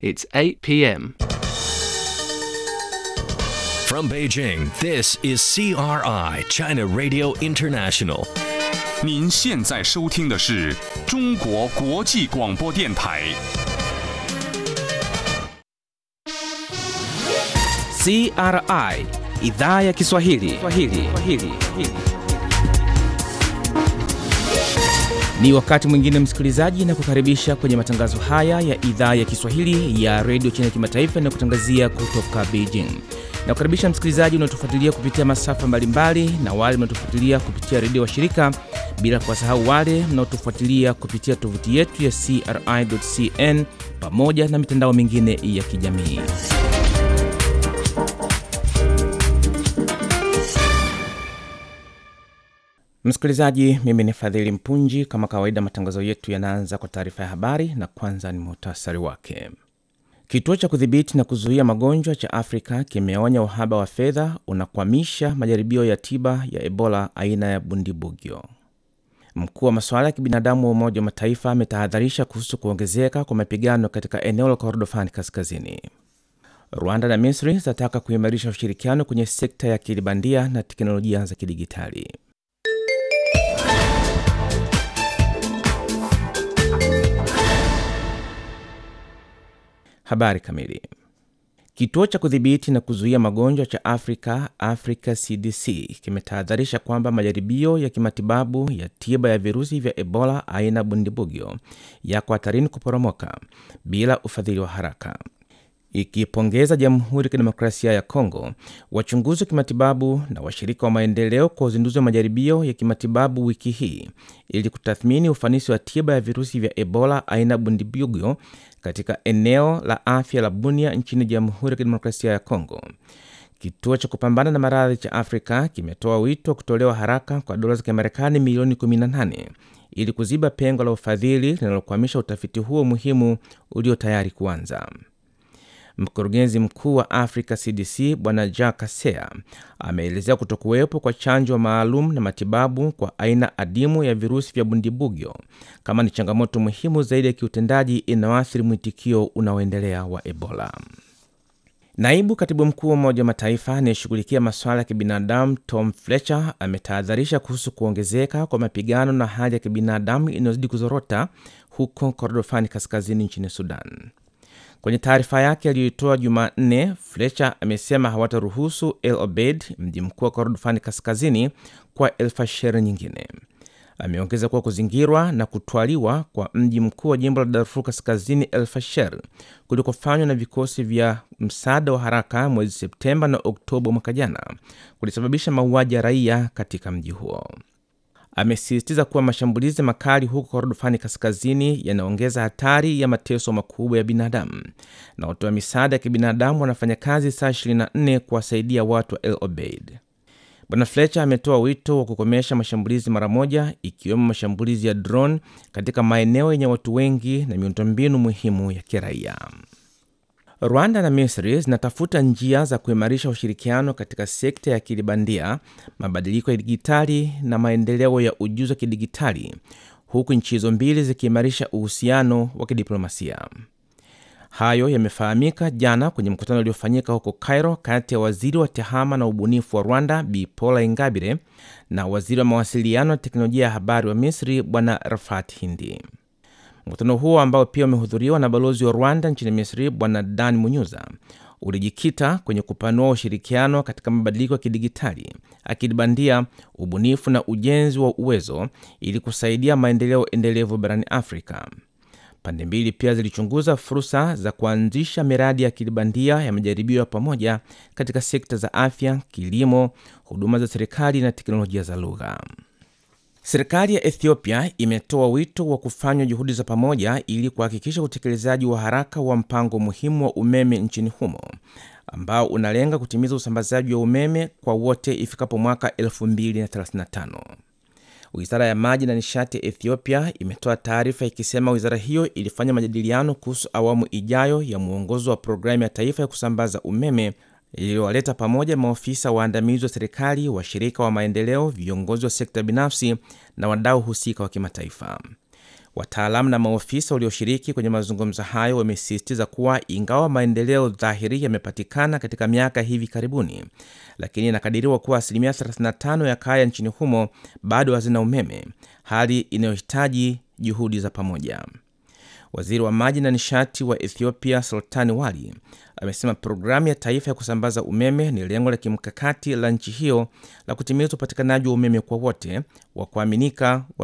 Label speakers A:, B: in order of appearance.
A: It's 8 p.m.
B: From Beijing, this is CRI, China Radio International.
C: 您现在收听的是中国国际广播电台。
D: CRI idhaa ya Kiswahili. Kiswahili. Kiswahili. Ni wakati mwingine msikilizaji, na kukaribisha kwenye matangazo haya ya idhaa ya Kiswahili ya redio China kimataifa na kutangazia kutoka Beijing. Na kukaribisha msikilizaji unaotufuatilia kupitia masafa mbalimbali na wale mnaotufuatilia kupitia redio wa shirika, bila kuwasahau wale mnaotufuatilia kupitia tovuti yetu ya CRI.cn pamoja na mitandao mingine ya kijamii. Msikilizaji, mimi ni Fadhili Mpunji. Kama kawaida, matangazo yetu yanaanza kwa taarifa ya habari, na kwanza ni muhtasari wake. Kituo cha kudhibiti na kuzuia magonjwa cha Afrika kimeonya uhaba wa fedha unakwamisha majaribio ya tiba ya Ebola aina ya Bundibugyo. Mkuu wa masuala ya kibinadamu wa Umoja wa Mataifa ametahadharisha kuhusu kuongezeka kwa mapigano katika eneo la Kordofani Kaskazini. Rwanda na Misri zinataka kuimarisha ushirikiano kwenye sekta ya akili bandia na teknolojia za kidigitali. Habari kamili. Kituo cha kudhibiti na kuzuia magonjwa cha Afrika, Africa CDC, kimetahadharisha kwamba majaribio ya kimatibabu ya tiba ya virusi vya Ebola aina Bundibugyo yako hatarini kuporomoka bila ufadhili wa haraka. Ikipongeza Jamhuri ya Kidemokrasia ya Kongo, wachunguzi wa kimatibabu na washirika wa maendeleo kwa uzinduzi wa majaribio ya kimatibabu wiki hii ili kutathmini ufanisi wa tiba ya virusi vya Ebola aina Bundibugyo katika eneo la afya la Bunia nchini Jamhuri ya Kidemokrasia ya Kongo. Kituo cha kupambana na maradhi cha Afrika kimetoa wito wa kutolewa haraka kwa dola za Kimarekani milioni 18 ili kuziba pengo la ufadhili linalokwamisha utafiti huo muhimu ulio tayari kuanza. Mkurugenzi mkuu wa Africa CDC Bwana Jack Kasea ameelezea kutokuwepo kwa chanjo maalum na matibabu kwa aina adimu ya virusi vya Bundibugyo kama ni changamoto muhimu zaidi ya kiutendaji inayoathiri mwitikio unaoendelea wa Ebola. Naibu katibu mkuu wa Umoja wa Mataifa anayeshughulikia masuala ya kibinadamu Tom Fletcher ametahadharisha kuhusu kuongezeka kwa mapigano na hali ya kibinadamu inayozidi kuzorota huko Kordofani kaskazini nchini Sudan. Kwenye taarifa yake aliyoitoa Jumanne, Fletcher amesema hawataruhusu El Obeid, mji mkuu wa Kordofani kaskazini, kwa El Fasher nyingine. Ameongeza kuwa kuzingirwa na kutwaliwa kwa mji mkuu wa jimbo la Darfur kaskazini El Fasher kulikofanywa na vikosi vya msaada wa haraka mwezi Septemba na Oktoba mwaka jana kulisababisha mauaji ya raia katika mji huo. Amesisitiza kuwa mashambulizi makali huko Kordofani kaskazini yanaongeza hatari ya mateso makubwa ya binadamu, na watoa misaada ya kibinadamu wanafanya kazi saa 24 kuwasaidia watu wa El Obeid. Bwana Fletcher ametoa wito wa kukomesha mashambulizi mara moja, ikiwemo mashambulizi ya drone katika maeneo yenye watu wengi na miundombinu muhimu ya kiraia. Rwanda na Misri zinatafuta njia za kuimarisha ushirikiano katika sekta ya akili bandia, mabadiliko ya dijitali na maendeleo ya ujuzi wa kidigitali, huku nchi hizo mbili zikiimarisha uhusiano wa kidiplomasia. Hayo yamefahamika jana kwenye mkutano uliofanyika huko Cairo kati ya waziri wa tehama na ubunifu wa Rwanda Bi Paula Ingabire na waziri wa mawasiliano na teknolojia ya habari wa Misri Bwana Rafat Hindi. Mkutano huo ambao pia umehudhuriwa na balozi wa Rwanda nchini Misri Bwana Dan Munyuza ulijikita kwenye kupanua ushirikiano katika mabadiliko ya kidigitali, akili bandia, ubunifu na ujenzi wa uwezo ili kusaidia maendeleo endelevu barani Afrika. Pande mbili pia zilichunguza fursa za kuanzisha miradi ya akili bandia ya majaribio ya pamoja katika sekta za afya, kilimo, huduma za serikali na teknolojia za lugha. Serikali ya Ethiopia imetoa wito wa kufanywa juhudi za pamoja ili kuhakikisha utekelezaji wa haraka wa mpango muhimu wa umeme nchini humo ambao unalenga kutimiza usambazaji wa umeme kwa wote ifikapo mwaka 2035. Wizara ya maji na nishati ya Ethiopia imetoa taarifa ikisema wizara hiyo ilifanya majadiliano kuhusu awamu ijayo ya mwongozo wa programu ya taifa ya kusambaza umeme iliyowaleta pamoja maofisa waandamizi wa serikali, washirika wa maendeleo, viongozi wa sekta binafsi na wadau husika wa kimataifa. Wataalamu na maofisa walioshiriki kwenye mazungumzo hayo wamesisitiza kuwa ingawa maendeleo dhahiri yamepatikana katika miaka hivi karibuni, lakini inakadiriwa kuwa asilimia 35 ya kaya nchini humo bado hazina umeme, hali inayohitaji juhudi za pamoja. Waziri wa maji na nishati wa Ethiopia Sultani Wali amesema programu ya taifa ya kusambaza umeme ni lengo la kimkakati la nchi hiyo la kutimiza upatikanaji wa umeme kwa wote wa kuaminika wa